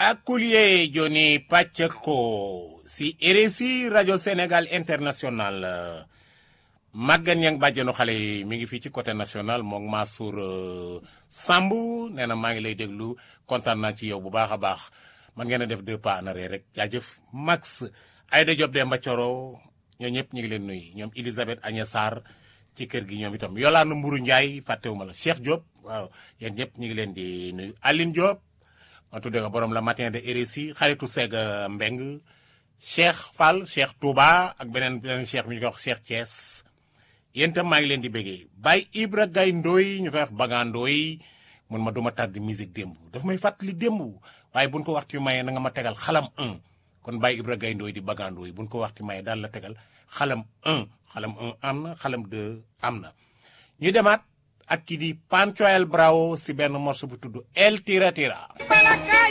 Akulie Joni Pacheco si RSI rajo Sénégal international Maguette Niang bàjjenu xale yi mi ngi fii ci côté national moom Mansour Samb nee na maa ngi lay déglu kontaan naa ci yow bu baax a baax man ngeen a def deux pas en arrière rek jaajëf Max Aïda Diop Demba Thioro ñoo ñëpp ñu ngi leen nuyu ñoom Elisabeth Agnès Sarr ci kër gi ñoom itam Yolande Mburu Ndiaye fàttewuma la Cheikh Diop waaw yéen ñëpp ñu ngi leen di nuyu Aline Diop ma tuddee ko borom la matin de RSI xaritu Sega Mbeng Cheikh Fall Cheikh Touba ak beneen beneen Cheikh bi ñu koy wax Cheikh Thiès yéen itam maa ngi leen di béggee Baye Ibra Gaye Ndoy ñu koy wax Baga Ndoy mun ma duma tardé musique démb daf may fàttali démb waaye buñ ko waxtu maye na nga ma tegal xalam 1 kon Baye Ibra Gaye Ndoy di Baga Ndoy buñ ko waxtu maye daal la tegal xalam 1 xalam 1 am na xalam 2 am na ñu demaat ak ki di Panchoel Bravo si benn morceau bu tudd El Tira Tira